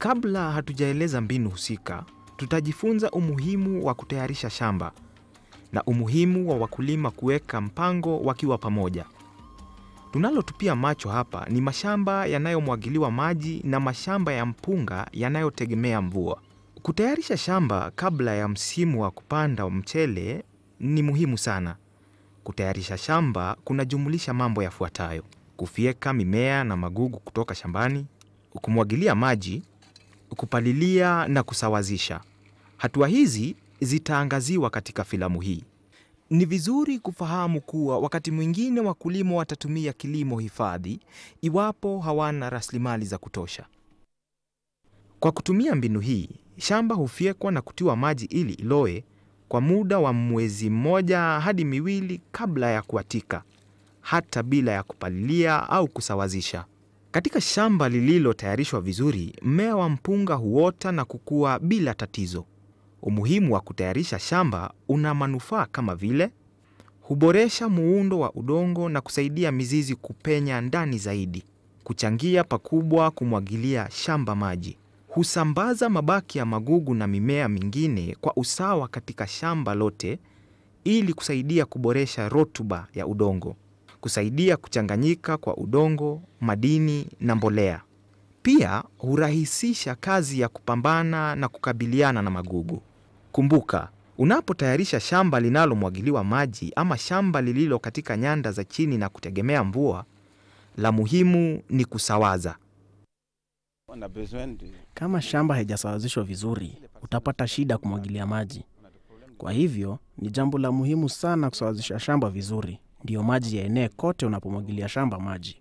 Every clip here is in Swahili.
Kabla hatujaeleza mbinu husika, tutajifunza umuhimu wa kutayarisha shamba na umuhimu wa wakulima kuweka mpango wakiwa pamoja. Tunalotupia macho hapa ni mashamba yanayomwagiliwa maji na mashamba ya mpunga yanayotegemea mvua. Kutayarisha shamba kabla ya msimu wa kupanda mchele ni muhimu sana. Kutayarisha shamba kunajumulisha mambo yafuatayo: kufyeka mimea na magugu kutoka shambani, kumwagilia maji, kupalilia na kusawazisha. Hatua hizi zitaangaziwa katika filamu hii. Ni vizuri kufahamu kuwa wakati mwingine wakulima watatumia kilimo hifadhi iwapo hawana rasilimali za kutosha. Kwa kutumia mbinu hii, shamba hufyekwa na kutiwa maji ili iloe kwa muda wa mwezi mmoja hadi miwili kabla ya kuatika, hata bila ya kupalilia au kusawazisha. Katika shamba lililotayarishwa vizuri, mmea wa mpunga huota na kukua bila tatizo. Umuhimu wa kutayarisha shamba una manufaa kama vile huboresha muundo wa udongo na kusaidia mizizi kupenya ndani zaidi, kuchangia pakubwa kumwagilia shamba maji, husambaza mabaki ya magugu na mimea mingine kwa usawa katika shamba lote ili kusaidia kuboresha rutuba ya udongo, kusaidia kuchanganyika kwa udongo, madini na mbolea. Pia hurahisisha kazi ya kupambana na kukabiliana na magugu. Kumbuka, unapotayarisha shamba linalomwagiliwa maji ama shamba lililo katika nyanda za chini na kutegemea mvua, la muhimu ni kusawaza. On a besoin de... Kama shamba haijasawazishwa vizuri, utapata shida kumwagilia maji. Kwa hivyo ni jambo la muhimu sana kusawazisha shamba vizuri, ndiyo maji yaenee kote unapomwagilia shamba maji.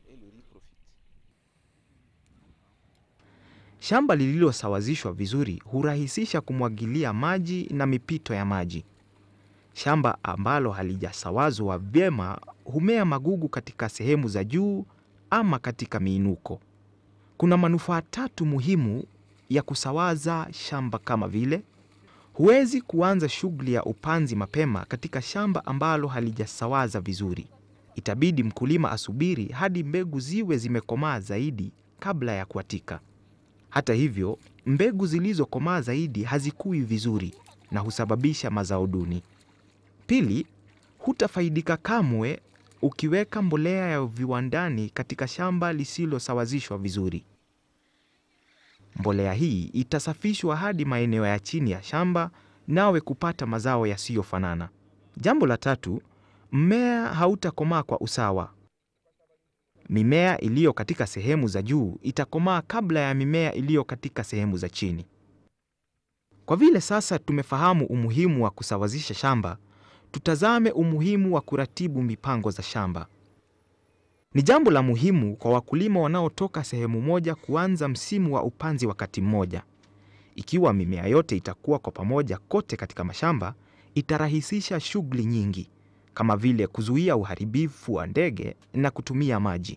Shamba lililosawazishwa vizuri hurahisisha kumwagilia maji na mipito ya maji. Shamba ambalo halijasawazwa vyema humea magugu katika sehemu za juu ama katika miinuko. Kuna manufaa tatu muhimu ya kusawaza shamba kama vile: huwezi kuanza shughuli ya upanzi mapema katika shamba ambalo halijasawaza vizuri. Itabidi mkulima asubiri hadi mbegu ziwe zimekomaa zaidi kabla ya kuatika. Hata hivyo, mbegu zilizokomaa zaidi hazikui vizuri na husababisha mazao duni. Pili, hutafaidika kamwe ukiweka mbolea ya viwandani katika shamba lisilosawazishwa vizuri. Mbolea hii itasafishwa hadi maeneo ya chini ya shamba, nawe kupata mazao yasiyofanana. Jambo la tatu, mmea hautakomaa kwa usawa. Mimea iliyo katika sehemu za juu itakomaa kabla ya mimea iliyo katika sehemu za chini. Kwa vile sasa tumefahamu umuhimu wa kusawazisha shamba, tutazame umuhimu wa kuratibu mipango za shamba. Ni jambo la muhimu kwa wakulima wanaotoka sehemu moja kuanza msimu wa upanzi wakati mmoja. Ikiwa mimea yote itakuwa kwa pamoja kote katika mashamba, itarahisisha shughuli nyingi kama vile kuzuia uharibifu wa ndege na kutumia maji.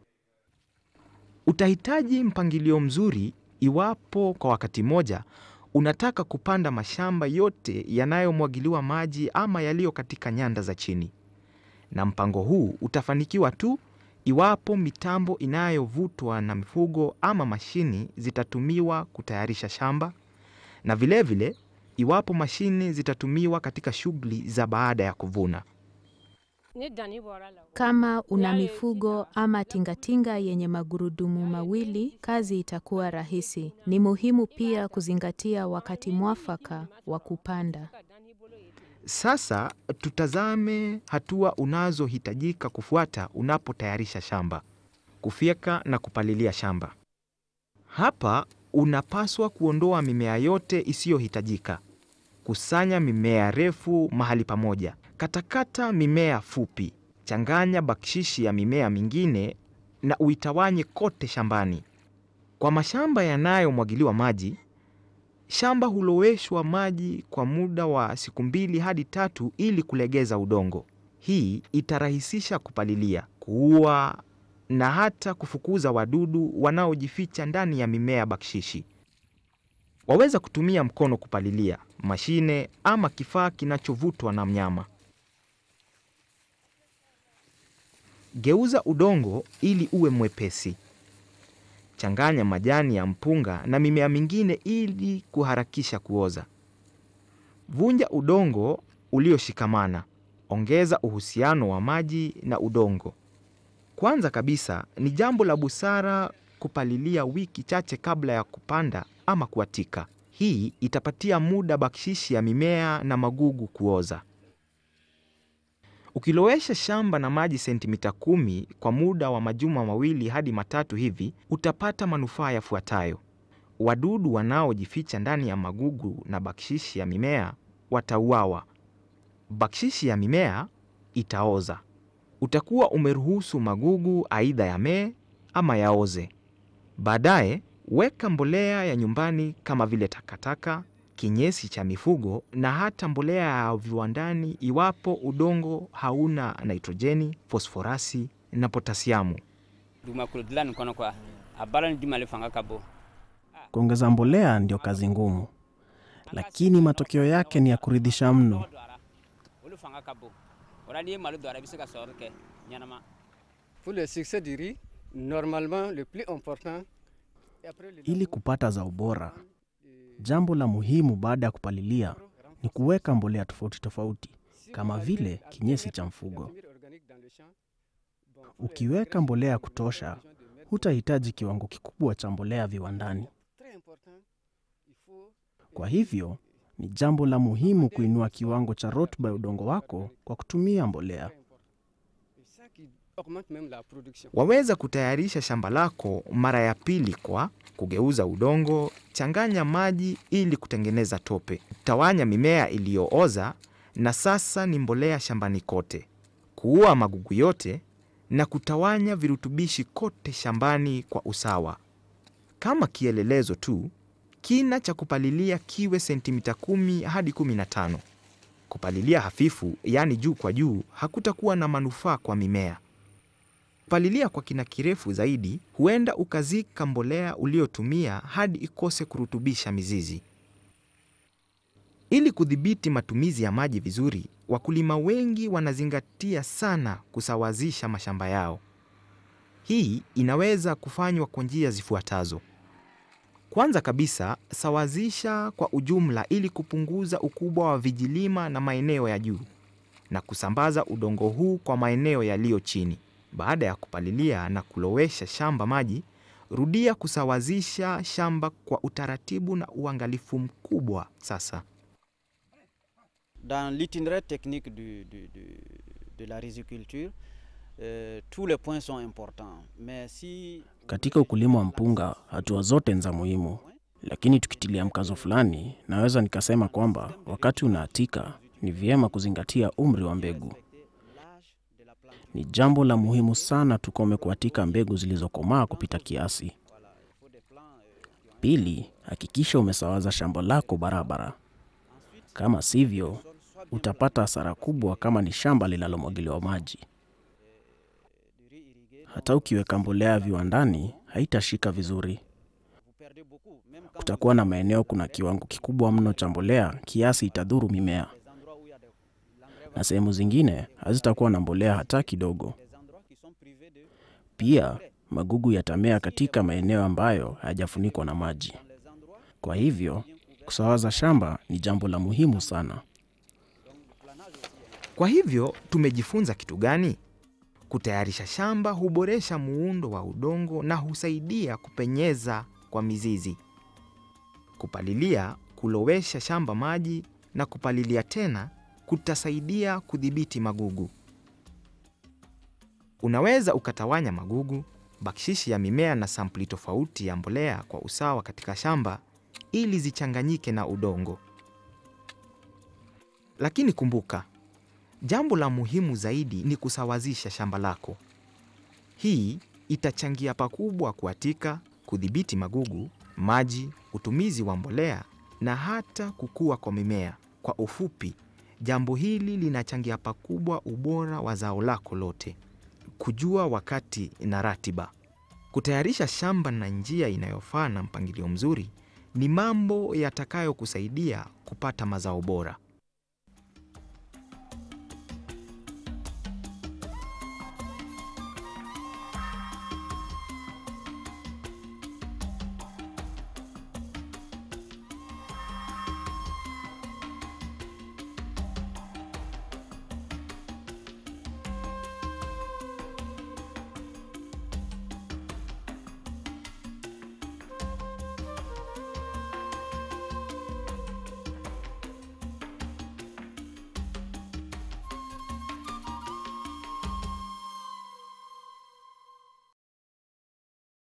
Utahitaji mpangilio mzuri iwapo kwa wakati mmoja unataka kupanda mashamba yote yanayomwagiliwa maji ama yaliyo katika nyanda za chini. Na mpango huu utafanikiwa tu iwapo mitambo inayovutwa na mifugo ama mashini zitatumiwa kutayarisha shamba na vilevile vile, iwapo mashini zitatumiwa katika shughuli za baada ya kuvuna. Kama una mifugo ama tingatinga yenye magurudumu mawili, kazi itakuwa rahisi. Ni muhimu pia kuzingatia wakati mwafaka wa kupanda. Sasa tutazame hatua unazohitajika kufuata unapotayarisha shamba: kufyeka na kupalilia shamba. Hapa unapaswa kuondoa mimea yote isiyohitajika. Kusanya mimea refu mahali pamoja. Katakata mimea fupi. Changanya bakshishi ya mimea mingine na uitawanye kote shambani. Kwa mashamba yanayomwagiliwa maji, shamba huloweshwa maji kwa muda wa siku mbili hadi tatu ili kulegeza udongo. Hii itarahisisha kupalilia, kuua na hata kufukuza wadudu wanaojificha ndani ya mimea bakshishi. Waweza kutumia mkono kupalilia, mashine ama kifaa kinachovutwa na mnyama. Geuza udongo ili uwe mwepesi. Changanya majani ya mpunga na mimea mingine ili kuharakisha kuoza. Vunja udongo ulioshikamana. Ongeza uhusiano wa maji na udongo. Kwanza kabisa, ni jambo la busara kupalilia wiki chache kabla ya kupanda ama kuatika. Hii itapatia muda bakshishi ya mimea na magugu kuoza. Ukilowesha shamba na maji sentimita kumi kwa muda wa majuma mawili hadi matatu hivi, utapata manufaa yafuatayo. Wadudu wanaojificha ndani ya magugu na bakshishi ya mimea watauawa. Bakshishi ya mimea itaoza. Utakuwa umeruhusu magugu aidha yamee ama yaoze. Baadaye weka mbolea ya nyumbani kama vile takataka, kinyesi cha mifugo na hata mbolea ya viwandani iwapo udongo hauna nitrojeni, fosforasi na potasiamu. dugumakolo dilanni kɔnɔ kuwa a baara ni jumale fanga ka bon Kuongeza mbolea ndio kazi ngumu, lakini matokeo yake ni ya kuridhisha mno. Nɔgɔ don a la olu fanga ka bon o la n'i ye malo don a la i bɛ se ka sɔrɔ kɛ ɲɛnama Pour le succès du riz, normalement le plus important, et après le Ili kupata zao bora, jambo la muhimu baada ya kupalilia ni kuweka mbolea tofauti tofauti kama vile kinyesi cha mfugo. Ukiweka mbolea ya kutosha, hutahitaji kiwango kikubwa cha mbolea viwandani. Kwa hivyo, ni jambo la muhimu kuinua kiwango cha rutuba ya udongo wako kwa kutumia mbolea. C'est ça qui augmente même la production. Waweza kutayarisha shamba lako mara ya pili kwa kugeuza udongo, changanya maji ili kutengeneza tope, tawanya mimea iliyooza na sasa ni mbolea shambani kote, kuua magugu yote na kutawanya virutubishi kote shambani kwa usawa. Kama kielelezo tu, kina cha kupalilia kiwe sentimita kumi hadi kumi na tano. Kupalilia hafifu, yaani juu kwa juu, hakutakuwa na manufaa kwa mimea. Kupalilia kwa kina kirefu zaidi, huenda ukazika mbolea uliotumia hadi ikose kurutubisha mizizi. Ili kudhibiti matumizi ya maji vizuri, wakulima wengi wanazingatia sana kusawazisha mashamba yao. Hii inaweza kufanywa kwa njia zifuatazo. Kwanza kabisa, sawazisha kwa ujumla ili kupunguza ukubwa wa vijilima na maeneo ya juu na kusambaza udongo huu kwa maeneo yaliyo chini. Baada ya kupalilia na kulowesha shamba maji, rudia kusawazisha shamba kwa utaratibu na uangalifu mkubwa sasa. Dans l'itinéraire technique du- du- du- de la riziculture, euh, tous les points sont importants. Mais si Katika ukulima wa mpunga, hatua zote ni za muhimu, lakini tukitilia mkazo fulani, naweza nikasema kwamba wakati unaatika, ni vyema kuzingatia umri wa mbegu. l'âge de la plante, Ni jambo la muhimu sana tukome kuatika mbegu zilizokomaa kupita kiasi. il faut des plants euh, qui ont Pili, hakikisha umesawaza shamba lako barabara. Kama sivyo, utapata hasara kubwa kama ni shamba linalomwagiliwa maji. du riz irrigué, Hata ukiweka mbolea viwandani, haitashika vizuri. vous perdez beaucoup. Même quand Kutakuwa na maeneo kuna kiwango kikubwa mno cha mbolea kiasi itadhuru mimea, les endroits où il y a des l'engrais na sehemu zingine hazitakuwa na mbolea hata kidogo. des endroits qui sont privés de Pia magugu yatamea katika maeneo ambayo hayajafunikwa na maji. les endroits Kwa hivyo kusawaza shamba ni jambo la muhimu sana. Kwa hivyo tumejifunza kitu gani? Kutayarisha shamba huboresha muundo wa udongo na husaidia kupenyeza kwa mizizi. Kupalilia, kulowesha shamba maji na kupalilia tena kutasaidia kudhibiti magugu. Unaweza ukatawanya magugu, bakshishi ya mimea na sampuli tofauti ya mbolea kwa usawa katika shamba ili zichanganyike na udongo. Lakini kumbuka, Jambo la muhimu zaidi ni kusawazisha shamba lako. Hii itachangia pakubwa kuatika, kudhibiti magugu, maji, utumizi wa mbolea na hata kukua kwa mimea. Kwa ufupi, jambo hili linachangia pakubwa ubora wa zao lako lote. Kujua wakati na ratiba, kutayarisha shamba na njia inayofaa na mpangilio mzuri ni mambo yatakayokusaidia kupata mazao bora.